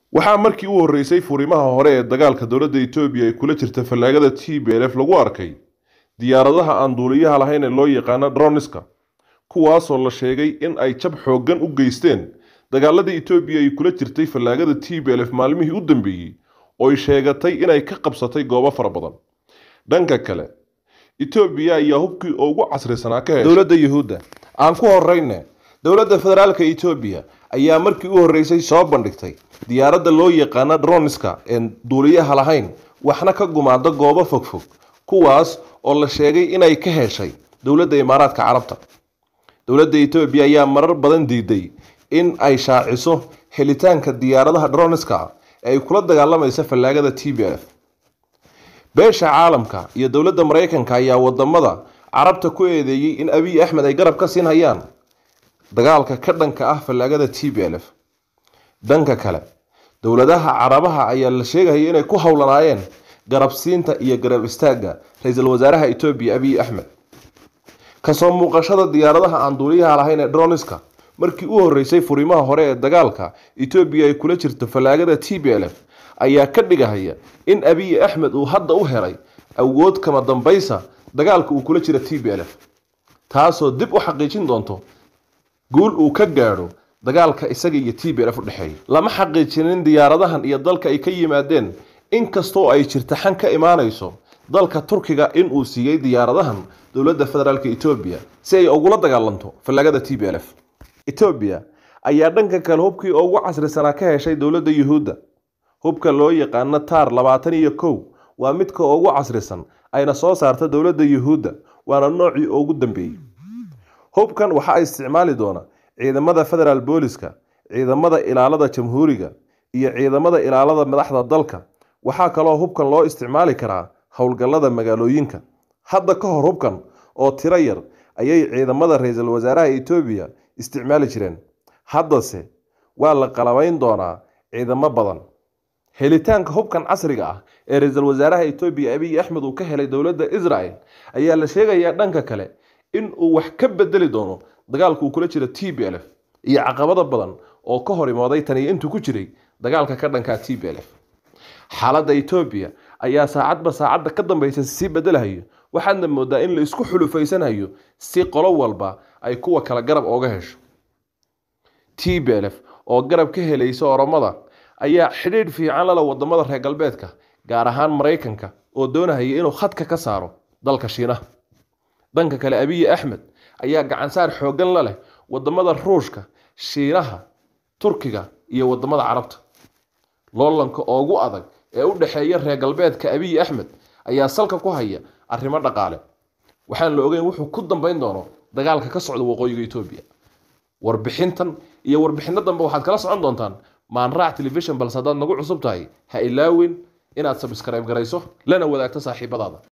waxaa markii u horreysay furimaha hore ee dagaalka dowladda etoobiya ay kula jirta fallaagada t b l f lagu arkay diyaaradaha aan duuliyaha lahayn ee loo yaqaano droniska kuwaasoo la sheegay in ay jab xooggan u geysteen dagaaladii etoobiya ay kula jirtay fallaagada t b l f maalmihii u dambeeyey ooy sheegatay inay ka qabsatay goobo fara badan dhanka kale etoobiya ayaa hubkii ugu casrisanaa ka heshay dowladda yuhuudda aan ku horeyne dowladda federaalka etoobiya ayaa markii u horreysay soo bandhigtay diyaaradda loo yaqaano droniska een duuliyaha lahayn waxna ka gumaada goobo fogfog kuwaas oo la sheegay inay ka heshay dowladda imaaraadka carabta dowladda etoobiya ayaa marar badan diiday in ay shaaciso helitaanka diyaaradaha droniska ee ay kula dagaalamaysa fallaagada t b f beesha caalamka iyo dowladda maraykanka ayaa wadamada carabta ku eedeeyey in abiy axmed ay garab ka siin hayaan dagaalka ka dhanka ah fallaagada t b l f dhanka kale dowladaha carabaha ayaa la sheegaya inay ku howlanaayeen garabsiinta iyo garab istaagga ra-iisul wasaaraha etoobiya abiy axmed kasoo muuqashada diyaaradaha aan duuliyaha lahayn ee droniska markii u horreysay furimaha hore ee dagaalka etoobiya ay kula jirto fallaagada t b l f ayaa ka dhigahaya in abiy axmed uu hadda u helay awood kama dambaysa dagaalka uu kula jira t b l f taasoo dib u xaqiijin doonto guul uu ka gaadho dagaalka isaga iyo t b l f u dhexeeya lama xaqiijinin diyaaradahan iyo dalka ay ka yimaadeen inkastoo ay jirta xan ka imaanayso dalka turkiga in uu siiyey diyaaradahan dowladda federaalk etoobiya si ay ugula dagaalanto fallaagada t b l f etoobiya ayaa dhanka kale hubkii ugu casrisanaa ka heshay dowladda yuhuudda hubka loo yaqaano taar labaatan iyo kow waa midka ugu casrisan ayna soo saarta dowladda yuhuudda waana noocii ugu dambeeyey hubkan waxaa isticmaali doona ciidamada federaal booliska ciidamada ilaalada jamhuuriga iyo ciidamada ilaalada madaxda dalka waxaa kaloo hubkan loo isticmaali karaa howlgallada magaalooyinka hadda ka hor hubkan oo tiro yar ayay ciidamada ra-iisul wasaaraha etoobiya isticmaali jireen haddase waa la qalabayn doonaa ciidamo badan helitaanka hubkan casriga ah ee ra-iisul wasaaraha etoobiya abiy axmed uu ka helay dowladda israel ayaa la sheegayaa dhanka kale in uu wax ka bedeli doono dagaalka uu kula jira t b l f iyo caqabado badan oo ka hor imooday taniyo intuu ku jiray dagaalka ka dhankaa t b l f xaaladda etoobiya ayaa saacadba saacadda ka dambaysa sii bedelahayo waxaadna moodaa in la isku xulufaysanayo si qolo walba ay kuwa kale garab ooga hesho t b l f oo garab ka helaysa oromada ayaa xidhiidh fiican lala wadamada reer galbeedka gaar ahaan maraykanka oo doonahaya inuu khadka ka saaro dalka shiinaha dhanka kale abiy axmed ayaa gacansaar xooggan la leh wadamada ruushka shiinaha turkiga iyo wadamada carabta loolanka ugu adag ee u dhexeeya reer galbeedka abiy axmed ayaa salka ku haya arrimo dhaqaale waxaan la ogeyn wuxuu ku dambeyn doono dagaalka ka socda waqooyiga etoobiya warbixintan iyo warbixino dambe waxaad kala socon doontaan maanraac telefishon balse haddaad nagu cusub tahay ha ilaawin inaad sabskribe garayso lana wadaagto saaxiibadaada